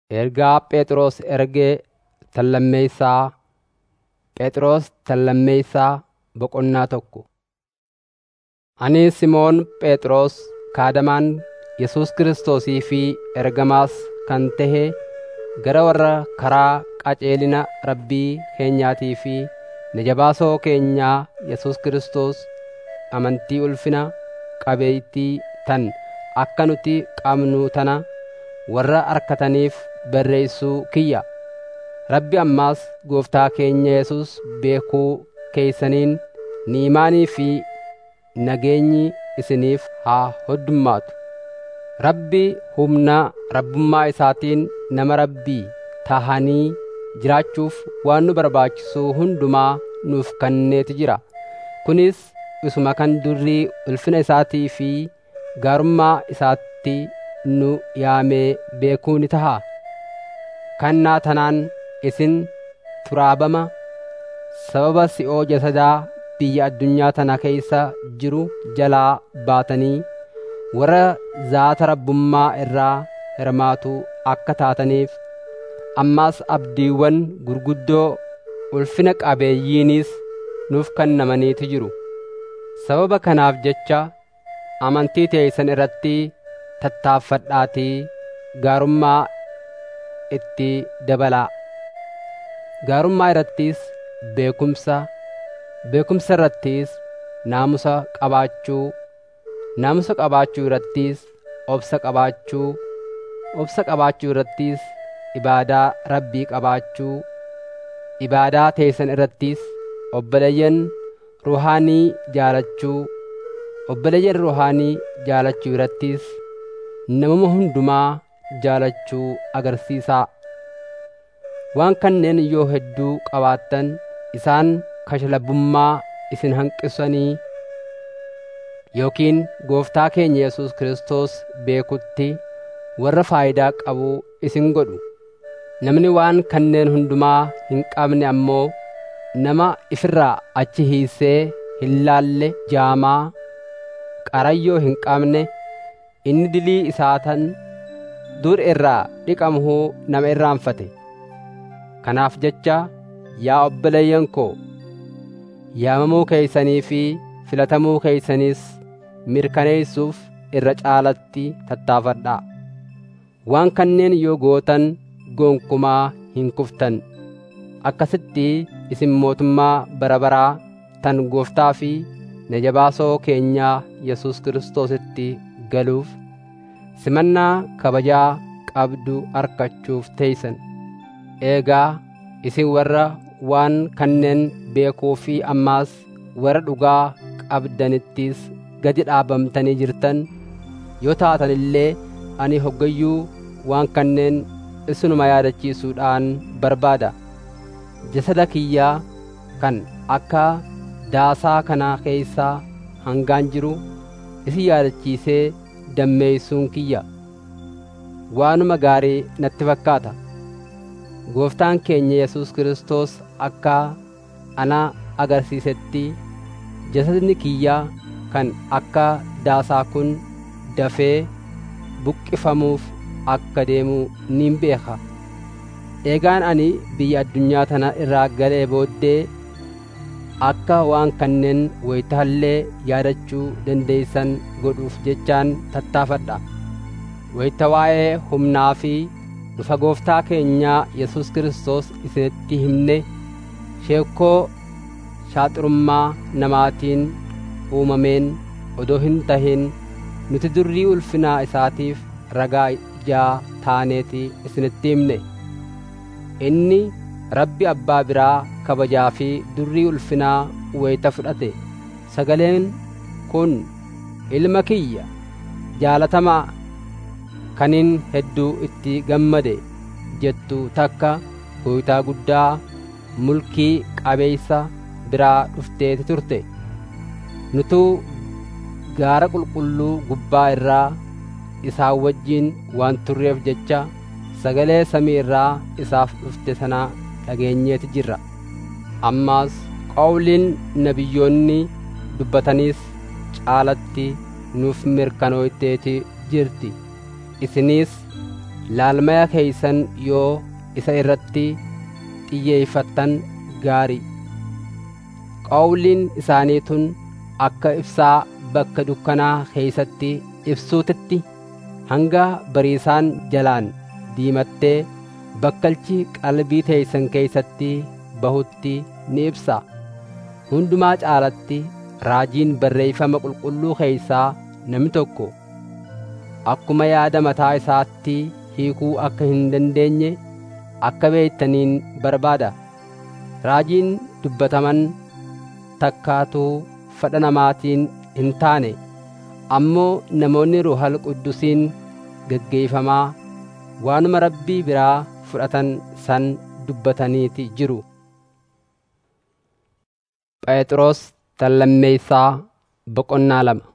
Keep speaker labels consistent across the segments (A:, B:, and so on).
A: Ergaa Phexros ergee tallammeessaa Phexros tallammeessaa boqonnaa tokko. Ani Simoon Phexros kaadamaan Yesuus Kiristoosii fi ergamaas kan tahe gara warra karaa qajeelina Rabbii keenyaatii fi najabaasoo keenyaa Yesuus Kiristoos amantii ulfina qabeeytii tan akka nuti qabnu tana warra arkataniif barreessuu kiyya. Rabbi ammaas Gooftaa keenya Yesuus beekuu keeysaniin ni'imaanii fi nageenyi isiniif haa hoddummaatu. Rabbi humna rabbummaa isaatiin nama Rabbii tahanii jiraachuuf waan nu barbaachisu hundumaa nuuf kenneeti jira. Kunis isuma kan durii ulfina isaatii fi gaarummaa isaatti nu yaamee beekuu ni taha. Kannaa tanaan isin xuraabama sababa si'oo jasadaa biyya addunyaa tana keeysa jiru jalaa baatanii warra zaata rabbummaa irraa hirmaatu akka taataniif ammaas abdiiwwan gurguddoo ulfina qabeeyyiinis nuuf kennamaniiti jiru. Sababa kanaaf jecha amantii teeysan irratti tattaaffadhaatii gaarummaa itti dabalaa. Gaarummaa irrattis beekumsa, beekumsa irrattis naamusa qabaachuu, naamusa qabaachuu irrattis obsa qabaachuu, obsa qabaachuu irrattis ibaadaa Rabbii qabaachuu, ibaadaa teessan irrattis obboleeyyan ruhaanii jaalachuu, obboleeyyan ruhaanii jaalachuu irrattis namuma hundumaa jaalachuu agarsiisaa. Waan kanneen yoo hedduu qabaattan isaan kashlabbummaa isin hanqisanii yookiin gooftaa keenya Yesuus Kiristoos beekutti warra faayidaa qabu isin godhu. Namni waan kanneen hundumaa hin qabne ammoo nama ifirraa achi hiisee hin laalle jaamaa qarayyoo hin qabne inni dilii isaatan dur irraa dhiqamuhuu nama irraanfate. Kanaaf jecha yaa obboleeyyan koo yaamamuu keeysanii fi filatamuu keeysaniis mirkaneessuuf irra caalatti tattaafadhaa. Waan kanneen yoo gootan gonkumaa hin kuftan. Akkasitti isin mootummaa bara baraa tan gooftaa fi najabaasoo keenyaa Yesuus Kiristoositti galuuf simannaa kabajaa qabdu argachuuf teeysan. Eegaa isin warra waan kanneen beekuu fi ammaas warra dhugaa qabdanittis gadi dhaabamtanii jirtan yoo taatan illee ani hoggayyuu waan kanneen isinuma yaadachiisuudhaan barbaada. Jasada kiyyaa kan akka daasaa kana keessaa hangaan jiru isin yaadachiisee dammeeysuun kiyya. Waanuma gaarii natti fakkaata. Gooftaan keenya Yesuus Kiristoos akka ana agarsiisetti jasadni kiyyaa kan akka daasaa kun dafee buqqifamuuf akka deemu nin beeka. Eegaan ani biyya addunyaa tana irraa galee booddee akka waan kanneen wayitaallee yaadachuu dandeeysan godhuuf jechaan tattaafadha. Wayita waa'ee humnaa fi dhufa gooftaa keenyaa Yesuus Kiristoos isinitti himne sheekkoo shaaxurummaa namaatiin uumameen odoo hin tahin nuti durrii ulfinaa isaatiif ragaa ijaa taaneeti isinitti himne. Inni Rabbi Abbaa biraa kabajaa fi durrii ulfinaa wayita fudhate. Sagaleen kun ilma kiyya jaalatamaa kanin hedduu itti gammade jettu takka gooytaa guddaa mulkii qabeeysa biraa dhufteeti turte. Nutuu gaara qulqulluu gubbaa irraa isaan wajjin waan turreef jecha sagalee samii irraa isaaf dhufte sana dhageenyeeti jirra. Ammaas qawliin nabiyyoonni dubbataniis caalatti nuuf mirkanooyteeti jirti. Isiniis laalmaya keeysan yoo isa irratti xiyyeeffattan gaarii qawliin isaanii tun akka ibsaa bakka dukkanaa keeysatti ibsuutitti hanga bariisaan jalaan diimattee bakkalchi qalbii teeysan keeysatti bahutti ni ibsa hundumaa caalatti raajiin barreeffama qulqulluu keeysaa namni tokko akkuma yaada mataa isaatti hiikuu akka hin dandeenye akka beektaniin barbaada raajiin dubbataman takkaatuu fedha namaatiin hin taane ammoo namoonni ruhal quddusiin geggeeyfamaa waanuma rabbii biraa fudhatan san dubbataniiti jiru phexros tallammeeysaa boqonnaa lama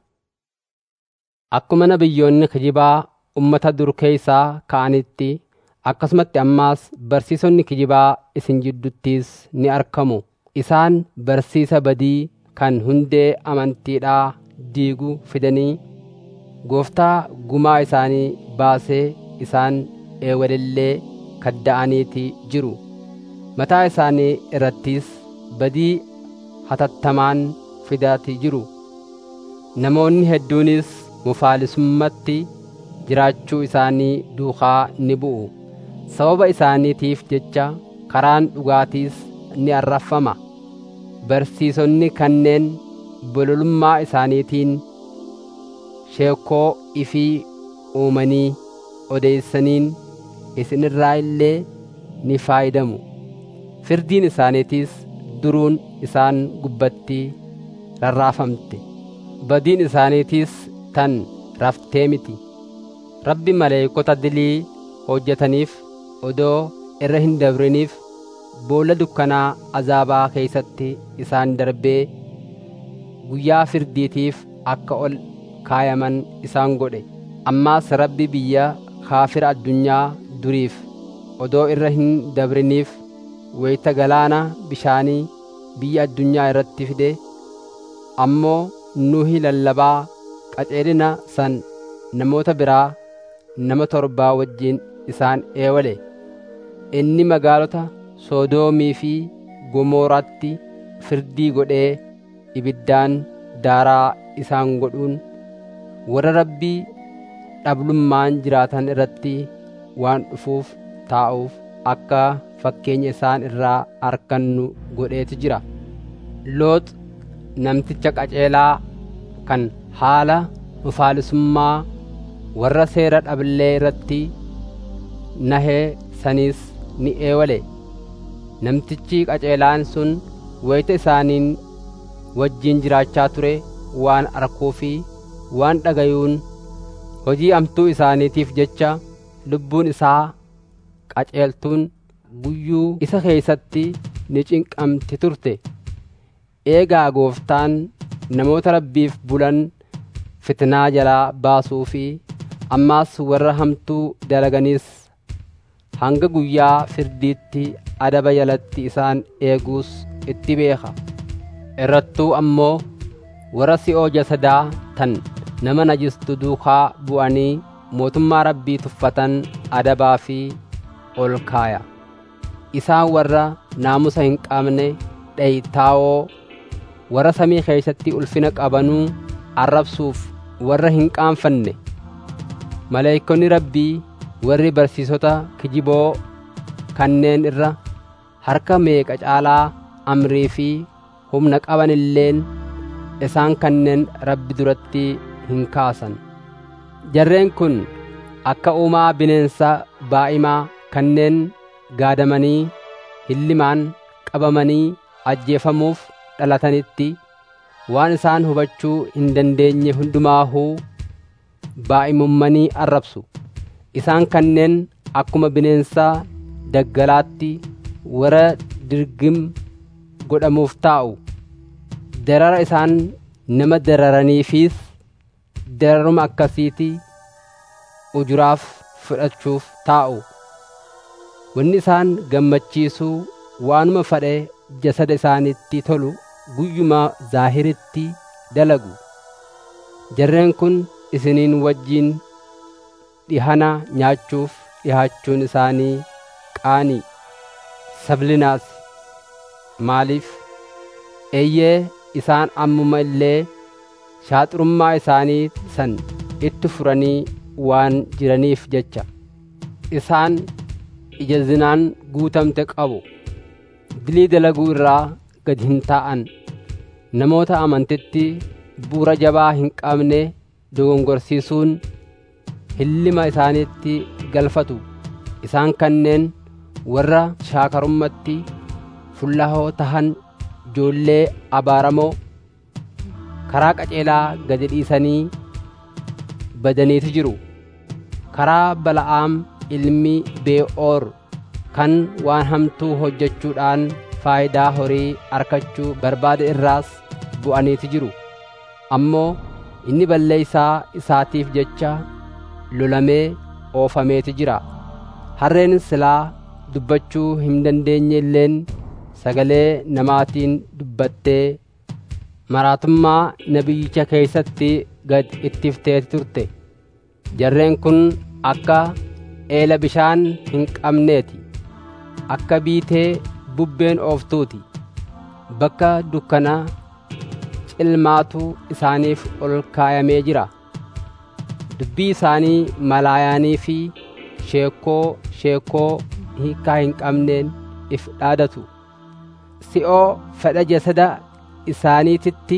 A: akkuma nabiyyoonni kijibaa ummata dur keeysaa ka'anitti akkasumatti ammaas barsiisonni kijibaa isin jidduttiis ni argamu isaan barsiisa badii kan hundee amantiidhaa diigu fidanii gooftaa gumaa isaanii baasee isaan eewalillee kadda'aniiti jiru mataa isaanii irrattis badii hatattamaan fidaati jiru namoonni hedduunis mufaalisummaatti jiraachuu isaanii duukaa ni bu'u sababa isaaniitiif jecha karaan dhugaatiis ni arrafama barsiisonni kanneen bololummaa isaaniitiin sheekoo ifii uumanii odeessaniin isinirraa illee ni faayidamu firdiin isaaniitiis duruun isaan gubbatti rarraafamte badiin isaaniitiis tan raftee miti rabbi maleeykota dilii hojjetaniif odoo irra hin dabriniif boolla dukkanaa azaabaa keeysatti isaan darbee guyyaa firdiitiif akka ol kaayaman isaan godhe ammaas rabbi biyya kaafira addunyaa duriif odoo irra hin dabriniif weyta galaana bishaanii biyya addunyaa irratti fide ammoo nuhi lallabaa qaceelina san namoota biraa nama torbaa wajjiin isaan eewale inni magaalota soodoomii fi gomooraatti firdii godhee ibiddaan daaraa isaan godhuun warra rabbii dhablummaan jiraatan irratti waan dhufuuf taa'uuf akka fakkeenya isaan irraa arkannu godheeti jira loox namticha qaceelaa kan haala mufaalisummaa warra seera dhabillee irratti nahee saniis ni eewale namtichi qaceelaan sun wayita isaaniin wajjiin jiraachaa ture waan arkuu fi waan dhagayuun hojii amtuu isaaniitiif jecha lubbuun isaa qaceeltuun guyyuu isa keeysatti ni cinqamti turte eegaa gooftaan namoota rabbiif bulan fitnaa jalaa baasuu fi ammaas warra hamtuu dalaganiis hanga guyyaa firdiitti adaba jalatti isaan eeguus itti beeka irrattuu ammoo warra si'oo jasadaa tan nama najistu duukaa bu'anii mootummaa rabbii tuffatan adabaa fi ol kaaya isaan warra naamusa hin qabne dheytaawoo warra samii keeysatti ulfina qabanuu arrabsuuf warra hin qaanfanne maleeykonni rabbii warri barsiisota kijiboo kanneen irra harka meeqa caalaa amrii fi humna qaban illeen isaan kanneen rabbi duratti hin kaasan jarreen kun akka uumaa bineensa baa'imaa kanneen gaadamanii hillimaan qabamanii ajjeefamuuf dhalatanitti waan isaan hubachuu hin dandeenye hundumaahuu baa'imummanii arrabsu isaan kanneen akkuma bineensa daggalaatti warra dirgim godhamuuf taa'u darara isaan nama dararaniifis dararuma akkasiiti ujuraaf fudhachuuf taa'u wanni isaan gammachiisuu waanuma fadhe jasada isaanitti tolu guyyuma zaahiritti dalagu jarreen kun isiniin wajjiin dhihana nyaachuuf dhihaachuun isaanii qaanii sablinaas maaliif eeyyee isaan ammuma illee shaaxurummaa isaanii san itti furanii waan jiraniif jecha isaan ija zinaan guutamte qabu dilii dalaguu irraa gad hin taa'an namoota amantitti bu'uura jabaa hin qabne dogongorsiisuun hillima isaaniitti galfatu isaan kanneen warra shaakarummatti fullahoo tahan ijoollee abaaramoo karaa qaceelaa gadi dhiisanii badaniitu jiru karaa bala'aam ilmi bee'oor kan waan hamtuu hojjechuudhaan faayidaa horii arkachuu barbaade irraas bu'aniitu jiru ammoo inni balleeysaa isaatiif jecha lolamee oofameeti jira harreen silaa dubbachuu hin dandeenye illeen sagalee namaatiin dubbattee maraatummaa nabiyyicha keessatti gad ittifteeti turte jarreen kun akka eela bishaan hin qabneeti akka biitee bubbeen ooftuuti bakka dukkana cilmaatu isaaniif ol kaayamee jira dubbii isaanii malaayaanii fi sheekoo sheekoo hiikaa hin qabneen if dhaadatu si'oo fedha jasada isaaniititti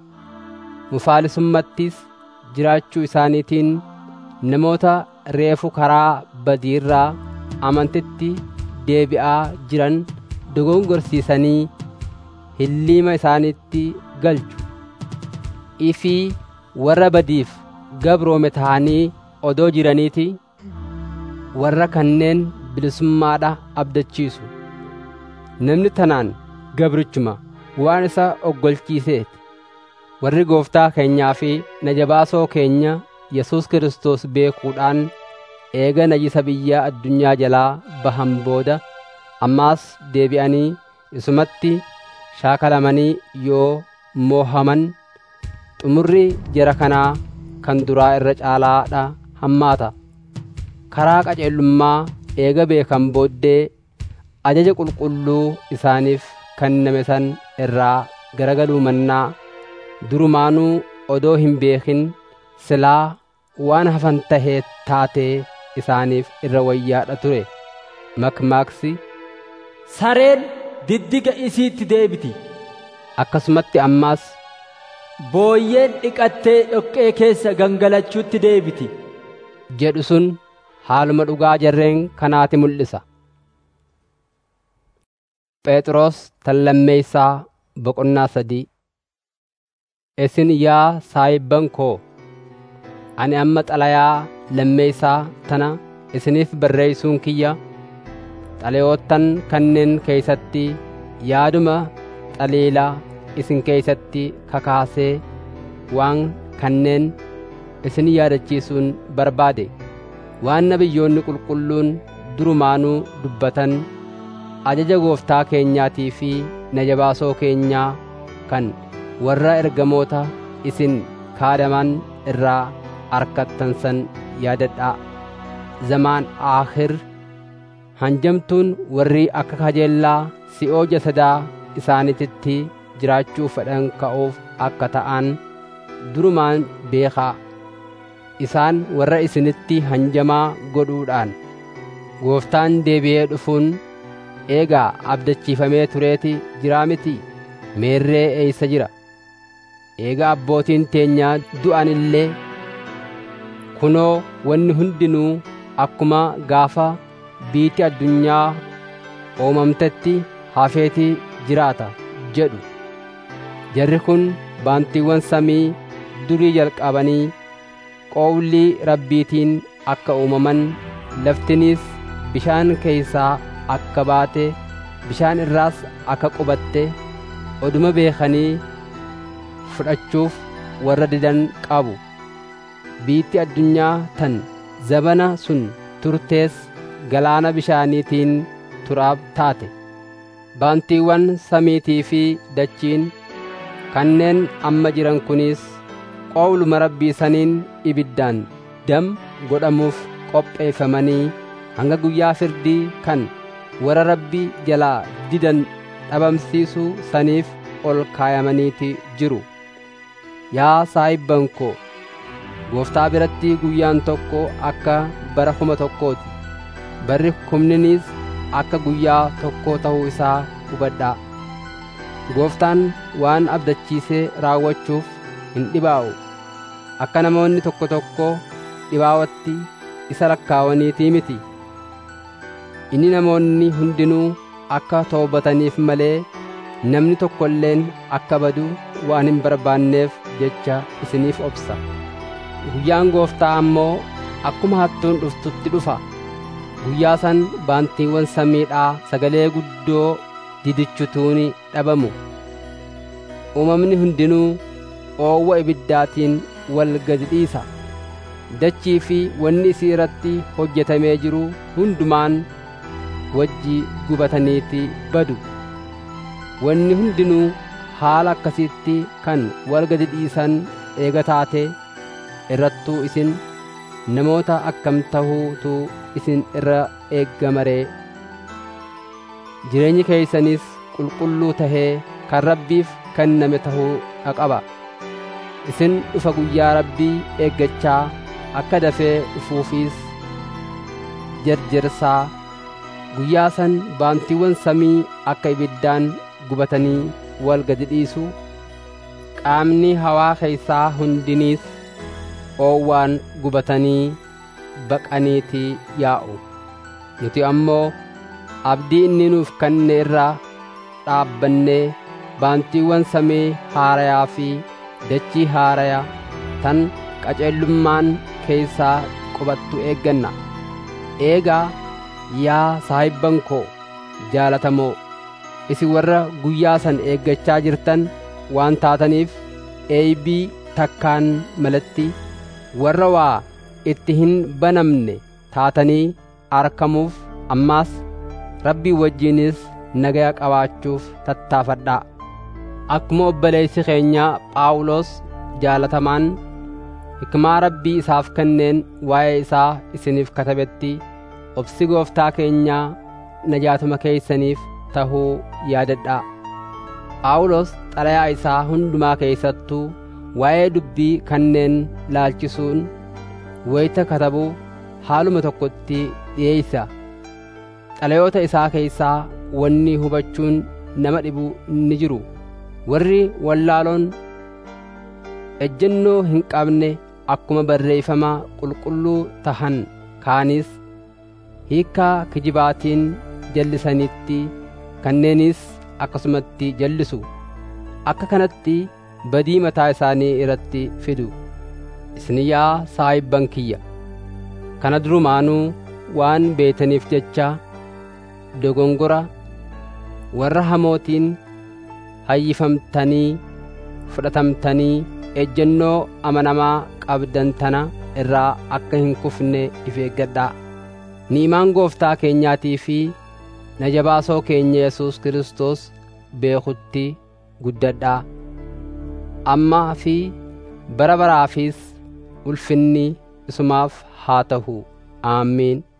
A: mufaalisummattis jiraachuu isaaniitiin namoota reefu karaa badiirraa amantitti deebi'aa jiran dogongorsiisanii hilliima isaaniitti galchu ifii warra badiif gabroome ta'anii odoo jiraniiti warra kanneen bilisummaadha abdachiisu namni tanaan gabrichuma waan isa oggolchiiseeti warri gooftaa keenyaa fi najabaasoo keenya yesus kiristoos beekuudhaan eega najisa biyya addunyaa jalaa bahan booda ammaas deebi'anii isumatti shaakalamanii yoo moohaman xumurri jara kanaa kan duraa irra caalaadha hammaata karaa qaceellummaa eega beekan booddee ajaja qulqulluu isaaniif kenname san irraa garagaluu mannaa durumaanuu odoo hin beekin silaa waan hafan tahee taatee isaaniif irra wayyaadha ture makmaaksi
B: sareen diddiga isiitti deebiti
A: akkasumatti ammaas
B: booyyeen dhiqattee dhoqqee keessa gangalachuutti deebiti
A: jedhu sun haaluma dhugaa jarreen kanaati mul'isa phexros tan lammeeysaa boqonnaa sadii isin yaa saayibban koo ani amma xalayaa lammeeysaa tana isiniif barreeysuun kiyya xalayoottan kanneen keeysatti yaaduma xaliilaa isin keeysatti kakaasee waan kanneen isin yaadachiisuun barbaade waan nabiyyoonni qulqulluun durumaanuu dubbatan ajaja gooftaa keenyaatii fi najabaasoo keenyaa kan warra ergamoota isin kaadaman irraa arkattan san yaadadhaa zamaan aakhir hanjamtuun warri akka kajeellaa si'oo jasadaa isaanititti jiraachuu fedhan ka'uuf akka ta'an durumaan beekaa isaan warra isinitti hanjamaa godhuudhaan gooftaan deebi'ee dhufuun eegaa abdachiifamee tureeti jiraa miti meerree eeysa jira eegaa abbootiin teenyaa du'an illee kunoo wanni hundinuu akkuma gaafa biitti addunyaa uumamtetti hafeetii jiraata jedhu jarri kun baantiiwwan samii durii jalqabanii qoowlii rabbiitiin akka uumaman laftiniis bishaan keeysaa akka baate bishaan irraas akka qubatte oduma beekanii fudhachuuf warra didan qabu biitti addunyaa tan zabana sun turtees galaana bishaaniitiin turaab taate baantiiwwan samiitii fi dachiin kanneen amma jiran kunis qoowluma rabbii saniin ibiddaan dam godhamuuf qopheeffamanii hanga guyyaa firdii kan warra rabbii jalaa didan dhabamsiisuu saniif ol kaayamaniiti jiru yaa saahibban koo gooftaa biratti guyyaan tokko akka bara kuma tokkooti barri kumniniis akka guyyaa tokkoo ta'uu isaa hubadhaa gooftaan waan abdachiisee raawwachuuf hin dhibaa'u akka namoonni tokko tokko dhibaawatti isa lakkaawaniitii miti inni namoonni hundinuu akka toobataniif malee namni tokko illeen akka badu waan hin barbaanneef jecha isiniif obsa guyyaan gooftaa ammoo akkuma hattuun dhuftutti dhufa guyyaa san baantiiwwan samiidhaa sagalee guddoo didichutuun dhabamu uumamni hundinuu oowwa ibiddaatiin wal gadi dhiisa dachii fi wanni isii irratti hojjetamee jiru hundumaan wajji gubataniiti badu wanni hundinuu haala akkasiitti kan wal gadi dhiisan eega taate irrattuu isin namoota akkam tahuutu isin irra eeggamaree jireenyi keeysanis qulqulluu tahee kan rabbiif kenname tahuu qaba isin dhufa guyyaa rabbii eeggachaa akka dafee dhufuufis jarjarsaa guyyaa san baantiiwwan samii akka ibiddaan gubatanii wal gadi dhiisu qaamni hawaa keeysaa hundiniis oowwaan gubatanii baqaniitii yaa'u nuti ammoo abdii inni nuuf kenne irraa dhaabbannee baantiiwwan samii haarayaa fi dachii haarayaa tan qaceellummaan keeysaa qubattu eegganna eegaa yaa saahibban koo jaalatamoo isin warra guyyaa san eeggachaa jirtan waan taataniif eeybii takkaan malatti warra waa itti hin banamne taatanii arkamuuf ammaas rabbii wajjiinis nagaya qabaachuuf tattaafadhaa akkuma obboleessi keenya phaawulos jaalatamaan hikmaa rabbii isaaf kenneen waa'ee isaa isiniif katabetti obsi gooftaa keenyaa najaatuma keeysaniif tahuu yaadadhaa phaawulos xalayaa isaa hundumaa keeysattuu waa'ee dubbii kanneen laalchisuun wayita katabuu haaluma tokkotti dhiyeeysa xalayoota isaa keeysaa wanni hubachuun nama dhibu ni jiru warri wallaaloon ejjennoo hin qabne akkuma barreeffama qulqulluu tahan kaanis hiikkaa kijibaatiin jallisanitti kanneenis akkasumatti jallisu akka kanatti badii mataa isaanii irratti fidu isin yaa saahibban kiyya kana durumaanuu waan beetaniif jecha dogongora warra hamootiin hayyifamtanii fudhatamtanii ejjennoo amanamaa qabdan tana irraa akka hin kufne if eeggadhaa ni'imaan gooftaa keenyaatii fi najabaasoo keenya yesus kristos beekutti guddadhaa ammaa fi bara baraafis ulfinni isumaaf haa tahu aamiin